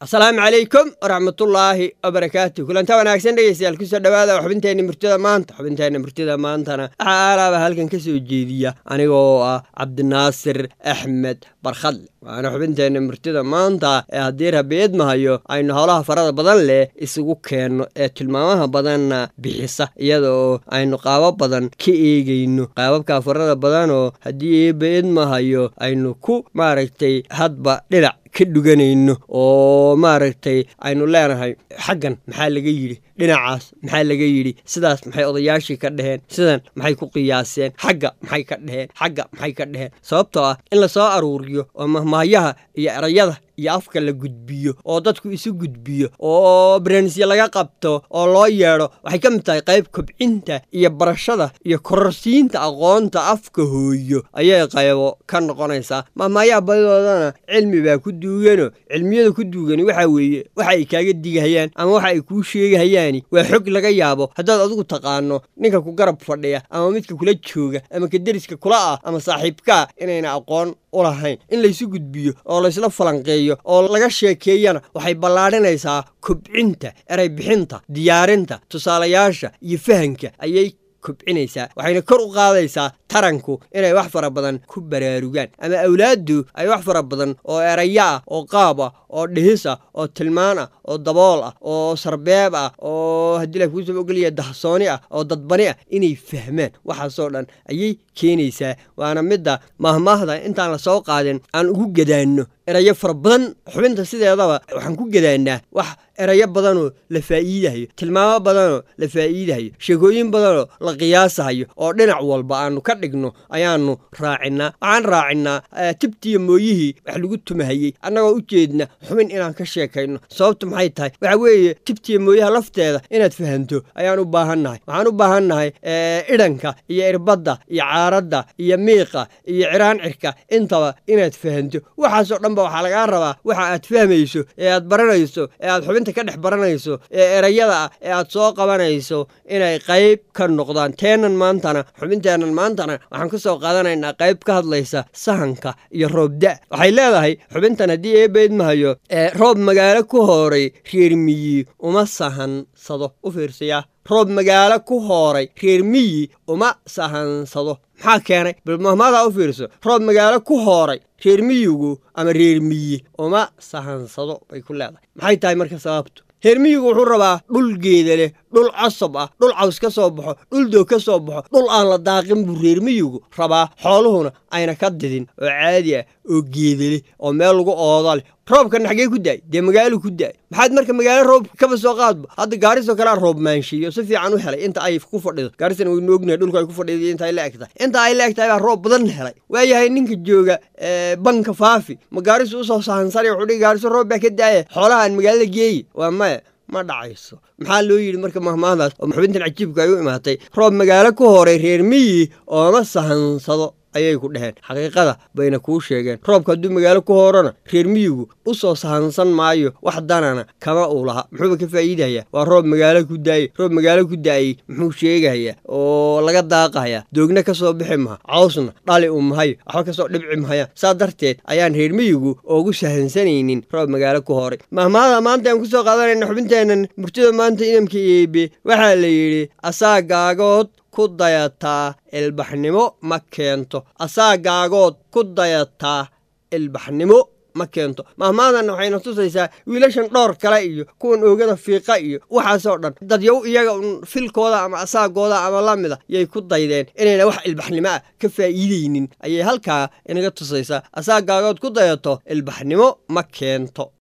asalaamu calaykum waraxmatullaahi wabarakaatu kulanta wanaagsan dhegeystayaal kusoo dhowaada xubinteenna murtida maanta xubinteenna murtida maantana waxaa aalaaba halkan ka soo jeediya aniga oo ah cabdinaasir axmed barkhadle waana xubinteenna murtida maanta ee haddii rabiid mahayo aynu howlaha farada badan leh isugu keenno ee tilmaamaha badanna bixisa iyada oo aynu qaabo badan ka eegayno qaababka farada badanoo haddii eebaid mahayo aynu ku maaragtay hadba dhinac ka dhuganayno oo maaragtay aynu leenahay xaggan maxaa laga yidhi dhinacaas maxaa laga yidhi sidaas maxay odayaashii ka dheheen sidan maxay ku qiyaaseen xagga maxay ka dheheen xagga maxay ka dheheen sababtoo ah in la soo aruuriyo oo mahmahyaha iyo erayada iyo afka la gudbiyo oo dadku isu gudbiyo oo baraanisya laga qabto oo loo yeedho waxay ka mid tahay qayb kobcinta iyo barashada iyo kororsiinta aqoonta afka hooyo ayay qaybo ka noqonaysaa mahmahyaha badidoodana cilmi baa ku duugano cilmiyada ku duugani waxaa weeye waxa ay kaaga digahayaan ama waxa ay kuu sheegahayaani waa xog laga yaabo haddaad adigu taqaano ninka ku garab fadhiya ama midka kula jooga ama ka deriska kula ah ama saaxiibkaa inayna aqoon u lahayn in laysu gudbiyo oo laysla falanqeeyo oo laga sheekeeyana waxay ballaadhinaysaa kobcinta eray bixinta diyaarinta tusaalayaasha iyo fahanka ayay kobcinaysaa waxayna kor u qaadaysaa taranku inay wax fara badan ku baraarugaan ama awlaaddu ay wax fara badan oo eraya ah oo qaab ah oo dhihis ah oo tilmaan ah oo dabool ah oo sarbeeb ah oo haddii la kuusaba ogolaya dahsooni ah oo dadbani ah inay fahmaan waxaasoo dhan ayay keenaysaa waana midda mahmaahda intaan la soo qaadin aan ugu gadaanno erayo fara badan xubinta sideedaba waxaan ku gadaannaa wax erayo badanoo la faa'iidahayo tilmaamo badanoo la faa'iidahayo sheekooyin badanoo la qiyaasahayo oo dhinac walba aanu ka dhigno ayaannu raacinnaa waxaan raacinnaa tibtiyo mooyihii wax lagu tumahayey annagoo u jeedna xubin inaan ka sheekayno sababtu maxay tahay waxa weeye tibtiyo mooyaha lafteeda inaad fahanto ayaan u baahannahay waxaan u baahannahay idhanka iyo irbadda iyo caaradda iyo miiqa iyo ciraancirka intaba inaad fahanto waxaasoo dhan ba waxaa lagaa rabaa waxa aad fahmayso ee aad baranayso ee aad xubinta ka dhex baranayso ee erayada ah ee aad soo qabanayso inay qayb ka noqdaan teenan maantana xubinteennan maantana waxaan ka soo qaadanaynaa qayb ka hadlaysa sahanka iyo roobda waxay leedahay xubintan haddii eebeyd mahayo ee roob magaalo ku hooray reer miyi uma sahansado u fiirsayaa roob magaalo ku hooray reer miyi uma sahansado maxaa keenay bal mahmaadaa u fiirso roob magaalo ku hooray reer miyigu ama reer miyi uma sahansado bay ku leedahay maxay tahay marka sababtu reer miyigu wuxuu rabaa dhul geeda leh dhul cosab ah dhul caws ka soo baxo dhul doog ka soo baxo dhul aan la daaqin buu reer miyigu rabaa xooluhuna ayna ka didin oo caadi ah oo geeda leh oo meel lagu ooda leh roobkan xaggee ku daay dee magaalo ku daay maxaad marka magaalo roob kaba soo qaadba hadda gaarisoo kalea roob maanshiiyo si fiican u helay inta ay ku fadhido gaarisana waynu ognahay dhulka ay ku fadhido inta ay la eg tahay inta ay la eg tahay baa roob badan helay waayahay ninka jooga banka faafi ma gaarisu usoo sahansanay wuxuu dhihi gaariso roob baa ka daaya xoolaha aan magaalada geeyi waa maya ma dhacayso maxaa loo yidhi marka mahmaahdaas oo xubintan cajiibka ay u imaatay roob magaalo ku horay reer miyi ooma sahansado ayay ku dheheen xaqiiqada bayna kuu sheegeen roobka hadduu magaalo ku hoorana reer miyigu u soo sahansan maayo wax danana kama uu laha muxuuba ka faa'iidayaa waa roob magaalo ku daayey roob magaalo ku daayey muxuu sheegayaa oo laga daaqayaa doogna ka soo bixi maha cawsna dhali u mahayo waxba kasoo dhibci mahayaan saa darteed ayaan reer miyigu oogu sahansanaynin roob magaalo ku horay mahmaada maanta aan ku soo qaadanayna xubinteennan murtida maanta inamka eebe waxaa la yidhi asaagaagood ku dayataa ilbaxnimo ma keento asaagaagood ku dayataa ilbaxnimo ma keento mahmaadanna waxayna tusaysaa wiilashan dhowr kale iyo kuwan oogada fiiqa iyo waxaasoo dhan dadyow iyaga un filkooda ama asaagooda ama la mida yay ku daydeen inayna wax ilbaxnimo ah ka faa'iidaynin ayay halkaa inaga tusaysaa asaagaagood ku dayato ilbaxnimo ma keento